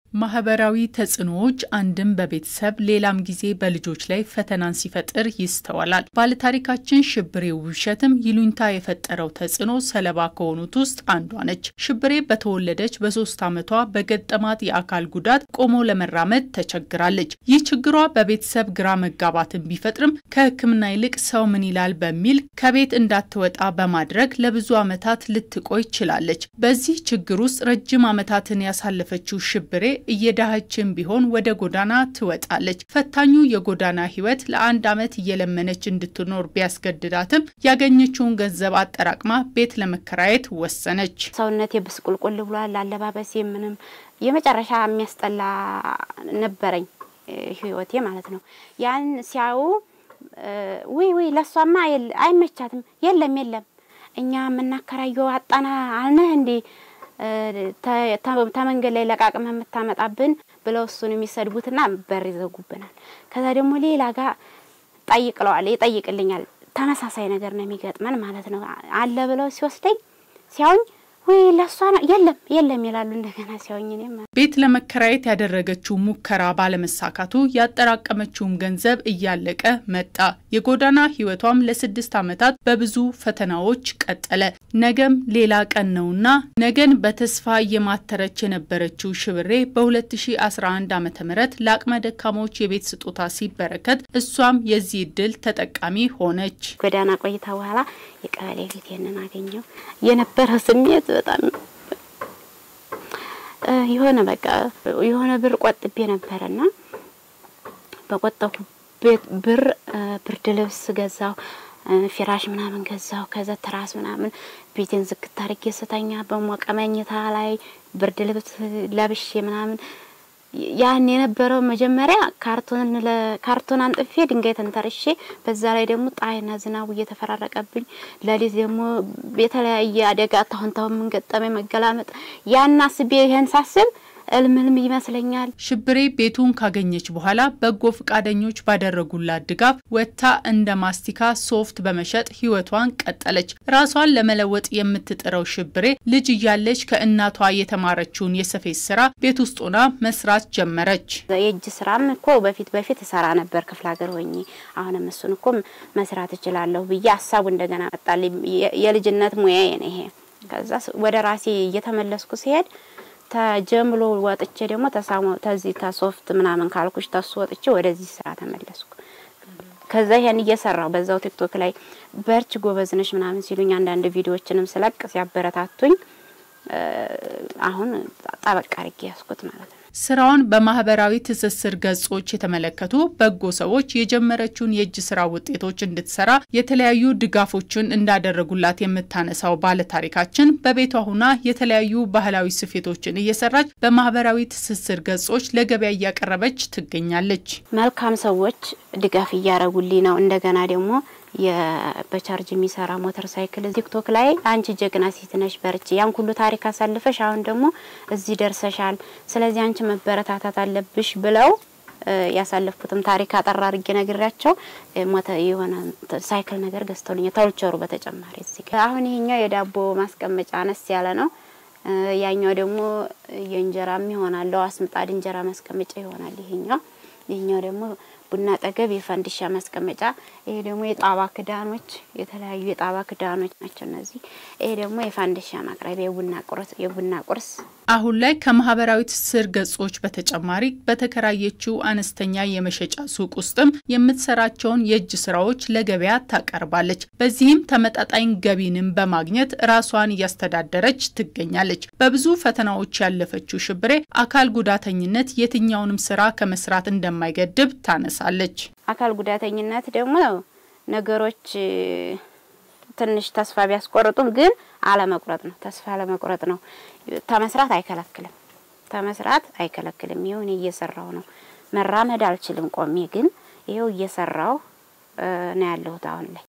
ማህበራዊ ተጽዕኖዎች አንድም በቤተሰብ ሌላም ጊዜ በልጆች ላይ ፈተናን ሲፈጥር ይስተዋላል። ባለታሪካችን ሽብሬ ውብሸትም ይሉኝታ የፈጠረው ተጽዕኖ ሰለባ ከሆኑት ውስጥ አንዷ ነች። ሽብሬ በተወለደች በሶስት ዓመቷ በገጠማት የአካል ጉዳት ቆሞ ለመራመድ ተቸግራለች። ይህ ችግሯ በቤተሰብ ግራ መጋባትን ቢፈጥርም ከሕክምና ይልቅ ሰው ምን ይላል በሚል ከቤት እንዳትወጣ በማድረግ ለብዙ ዓመታት ልትቆይ ችላለች። በዚህ ችግር ውስጥ ረጅም ዓመታትን ያሳለፈችው ሽብሬ እየዳኸችን ቢሆን ወደ ጎዳና ትወጣለች። ፈታኙ የጎዳና ህይወት ለአንድ ዓመት እየለመነች እንድትኖር ቢያስገድዳትም ያገኘችውን ገንዘብ አጠራቅማ ቤት ለመከራየት ወሰነች። ሰውነቴ ብስቁልቁል ብሏል። አለባበሴ ምንም የመጨረሻ የሚያስጠላ ነበረኝ ህይወቴ ማለት ነው። ያን ሲያዩ ውይ ውይ ለሷማ አይመቻትም፣ የለም የለም እኛ የምናከራየው አጣና አልነህ እንዴ ተመንገድ ላይ ለቃቅመ የምታመጣብን ብለው እሱን የሚሰድቡትና በር ይዘጉብናል። ከዛ ደግሞ ሌላ ጋር ጠይቅለዋል ይጠይቅልኛል። ተመሳሳይ ነገር ነው የሚገጥመን ማለት ነው። አለ ብለው ሲወስደኝ ሲያውኝ ወይ ለሷ ነው የለም የለም ይላሉ። እንደገና ሲያውኝ እኔም ቤት ለመከራየት ያደረገችው ሙከራ ባለመሳካቱ ያጠራቀመችውም ገንዘብ እያለቀ መጣ። የጎዳና ህይወቷም ለስድስት ዓመታት በብዙ ፈተናዎች ቀጠለ። ነገም ሌላ ቀን ነውና ነገን በተስፋ እየማተረች የነበረችው ሽብሬ በ2011 ዓ ም ለአቅመ ደካሞች የቤት ስጦታ ሲበረከት እሷም የዚህ እድል ተጠቃሚ ሆነች። ጎዳና ቆይታ በኋላ የቀበሌ ቤት ይህንን አገኘው የነበረ ስሜት በጣም የሆነ በቃ የሆነ ብር ቆጥቤ ነበረና በቆጠብኩ ብር ብርድ ልብስ ገዛው፣ ፊራሽ ምናምን ገዛው። ከዛ ትራስ ምናምን ቤቴን ዝግት አድርጌ ስተኛ በሞቀ መኝታ ላይ ብርድ ልብስ ለብሼ ምናምን ያን የነበረው መጀመሪያ ካርቶን ለካርቶን አንጥፌ ድንጋይ ተንተርሼ በዛ ላይ ደግሞ ፀሐይና ዝናቡ እየተፈራረቀብኝ ለሊት ደግሞ የተለያየ አደጋ ታሁን ታሁን የምንገጠመኝ መገላመጥ ያን አስቤ ይሄን ሳስብ እልምልም ይመስለኛል። ሽብሬ ቤቱን ካገኘች በኋላ በጎ ፈቃደኞች ባደረጉላት ድጋፍ ወጥታ እንደ ማስቲካ ሶፍት በመሸጥ ህይወቷን ቀጠለች። ራሷን ለመለወጥ የምትጥረው ሽብሬ ልጅ እያለች ከእናቷ የተማረችውን የስፌት ስራ ቤት ውስጥ ሆና መስራት ጀመረች። የእጅ ስራም እኮ በፊት በፊት እሰራ ነበር ክፍለ ሀገር ሆኜ። አሁንም እሱን እኮ መስራት እችላለሁ ብዬ ሀሳቡ እንደገና መጣልኝ። የልጅነት ሙያዬ ነው ይሄ። ከዛ ወደ ራሴ እየተመለስኩ ሲሄድ ተጀምሎ ወጥቼ ደግሞ ተሳሞ ተዚህ ተሶፍት ምናምን ካልኩሽ ተሱ ወጥቼ ወደዚህ ስራ ተመለስኩ። ከዛ ይሄን እየሰራው በዛው ቲክቶክ ላይ በርች ጎበዝነሽ ምናምን ሲሉኝ አንዳንድ ቪዲዮዎችንም ስለቅ ሲያበረታቱኝ አሁን ጠበቅ አድርጌ ያስኩት ማለት ነው። ስራውን በማህበራዊ ትስስር ገጾች የተመለከቱ በጎ ሰዎች የጀመረችውን የእጅ ስራ ውጤቶች እንድትሰራ የተለያዩ ድጋፎችን እንዳደረጉላት የምታነሳው ባለታሪካችን በቤቷ ሁና የተለያዩ ባህላዊ ስፌቶችን እየሰራች በማህበራዊ ትስስር ገጾች ለገበያ እያቀረበች ትገኛለች። መልካም ሰዎች ድጋፍ እያደረጉልኝ ነው። እንደገና ደግሞ በቻርጅ የሚሰራ ሞተር ሳይክል ቲክቶክ ላይ አንቺ ጀግና ሴት ነሽ፣ በርቺ፣ ያን ሁሉ ታሪክ አሳልፈሽ አሁን ደግሞ እዚህ ደርሰሻል፣ ስለዚህ አንቺ መበረታታት አለብሽ ብለው ያሳለፍኩትም ታሪክ አጠራ አድርጌ ነግሬያቸው የሆነ ሳይክል ነገር ገዝተውልኛል። ተውልቸሩ በተጨማሪ እዚህ አሁን ይሄኛው የዳቦ ማስቀመጫ አነስ ያለ ነው። ያኛው ደግሞ የእንጀራም ይሆናል፣ አስምጣድ እንጀራ ማስቀመጫ ይሆናል። ይሄኛው ይሄኛው ደግሞ ቡና ጠገብ የፈንዲሻ ማስቀመጫ፣ ይሄ ደግሞ የጣባ ክዳኖች፣ የተለያዩ የጣባ ክዳኖች ናቸው እነዚህ። ይሄ ደግሞ የፋንዲሻ ማቅረቢያ የቡና ቁርስ የቡና ቁርስ። አሁን ላይ ከማህበራዊ ትስስር ገጾች በተጨማሪ በተከራየችው አነስተኛ የመሸጫ ሱቅ ውስጥም የምትሰራቸውን የእጅ ስራዎች ለገበያ ታቀርባለች። በዚህም ተመጣጣኝ ገቢንም በማግኘት ራሷን እያስተዳደረች ትገኛለች። በብዙ ፈተናዎች ያለፈችው ሽብሬ አካል ጉዳተኝነት የትኛውንም ስራ ከመስራት እንደማይገድብ ታነሳለች። አካል ጉዳተኝነት ደግሞ ነገሮች ትንሽ ተስፋ ቢያስቆርጡም ግን አለመቁረጥ ነው። ተስፋ አለመቁረጥ ነው። ተመስራት አይከለክልም። ተመስራት አይከለክልም። ይኸው እኔ እየሰራው ነው። መራመድ አልችልም ቆሜ፣ ግን ይኸው እየሰራው ነው ያለሁት አሁን ላይ